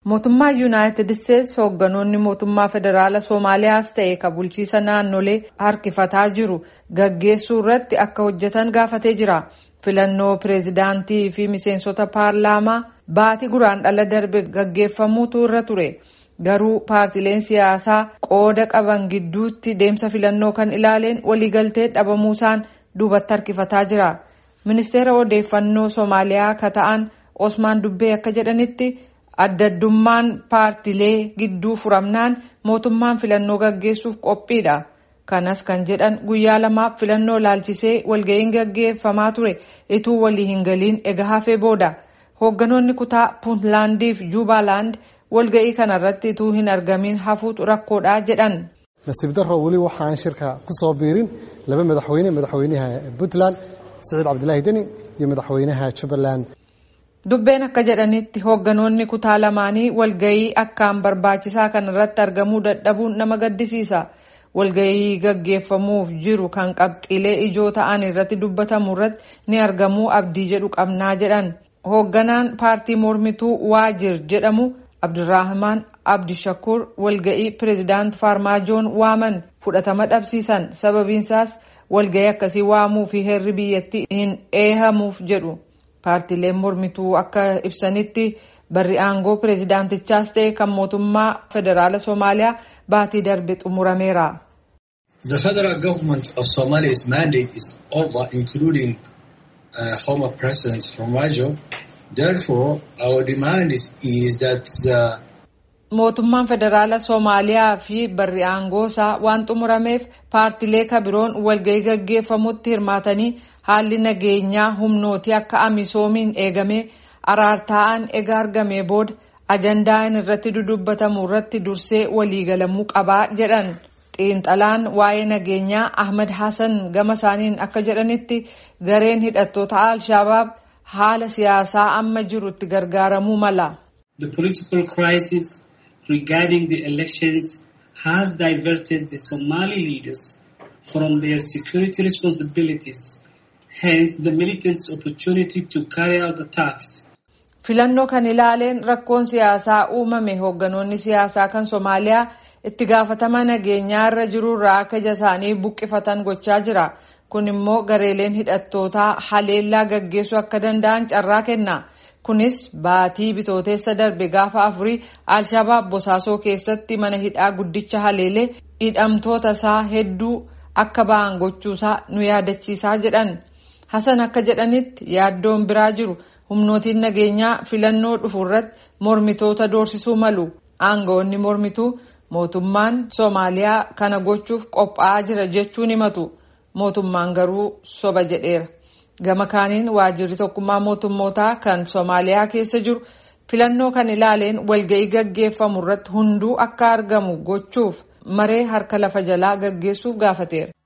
Mootummaa Yuunaayitid Isteetsi hoogganoonni mootummaa federaalaa Soomaaliyaas ta'e kan bulchiisa naannolee harkifataa jiru gaggeessuu irratti akka hojjetan gaafatee jira. Filannoo pireezidaantii fi miseensota paarlaamaa baatii guraandhala darbe gaggeeffamuutu irra ture. Garuu paartileen siyaasaa qooda qaban gidduutti deemsa filannoo kan ilaaleen waliigaltee dhabamuusaan duubatti harkifataa jira. Ministeera odeeffannoo Soomaaliyaa ka ta'an Osmaan Dubbee akka jedhanitti addaddummaan paartilee gidduu furamnaan mootummaan filannoo gaggeessuuf qophiidha. Kanas kan jedhan guyyaa lamaaf filannoo laalchisee walga'iin gaggeeffamaa ture ituu walii hin galiin ega hafee booda. Hoogganoonni kutaa Puuntlaandii fi Juubaaland walga'ii kanarratti ituu hin argamin hafuutu rakkoodha jedhan. nasiib darro weli waxaan shirka ku soo biirin laba madaxweyne madaxweynaha puntland siciid cabdilaahi deni iyo madaxweynaha jubbaland Dubbeen akka jedhanitti hoogganoonni kutaa lamaanii walga'ii akkaan barbaachisaa kanarratti argamuu dadhabuun nama gaddisiisa. Walga'ii gaggeeffamuuf jiru kan qabxiilee ijoo ta'an irratti dubbatamu irratti ni argamuu abdii jedhu qabnaa jedhan. Hoogganaan paartii mormituu Waajir jedhamu Abdurrahman Abdishakur walga'ii pireezidaant Faarmaajoon waaman fudhatama dhabsiisan sababiinsaas walga'ii akkasii waamuu fi heerri biyyattii hin eehamuuf jedhu. Paartileen mormituu akka ibsanitti barri aangoo pireezidaantichaas ta'e kan mootummaa federaala Soomaaliyaa baatii darbe xumurameera. The federal government of Somalia's mandate is over, including uh, former President Farmaajo. Therefore, our demand is, is that the Mootummaan federaala Soomaaliyaa fi barri aangoo isaa waan xumurameef paartilee kabiroon walga'ii gaggeeffamutti hirmaatanii haalli nageenyaa humnootii akka amisoomiin eegamee araartaa'aan ega argamee booda ajandaan irratti dudubbatamu irratti dursee waliigalamuu qabaa jedhan. Xiinxalaan waa'ee nageenyaa Ahmad Hassan gama isaaniin akka jedhanitti gareen hidhattoota Al-Shabaab haala siyaasaa amma jirutti gargaaramuu mala. The political crisis regarding the elections has diverted the Somali leaders from their security responsibilities, hence the militants' opportunity to carry out attacks. Filannoo kan ilaaleen rakkoon siyaasaa uumame hoogganoonni siyaasaa kan Somaaliyaa itti gaafatama nageenyaa irra jirurraa akka ija isaanii buqqifatan gochaa jira. Kun immoo gareeleen hidhattootaa haleellaa gaggeessuu akka danda'an carraa kenna. Kunis baatii bitooteessa darbe gaafa afurii Alshabaab Bosaasoo keessatti mana hidhaa guddicha haleelee hidhamtoota isaa hedduu akka ba'an gochuusaa nu yaadachiisaa jedhan. Hasan akka jedhanitti yaaddoon biraa jiru humnootiin nageenyaa filannoo dhufu irratti mormitoota doorsisuu malu. Aangawoonni mormituu mootummaan Soomaaliyaa kana gochuuf qophaa'aa jira jechuun himatu. Mootummaan garuu soba jedheera. Gama kaaniin waajjirri tokkummaa mootummootaa kan Soomaaliyaa keessa jiru filannoo kan ilaaleen walga'ii gaggeeffamu irratti hunduu akka argamu gochuuf maree harka lafa jalaa gaggeessuuf gaafateera.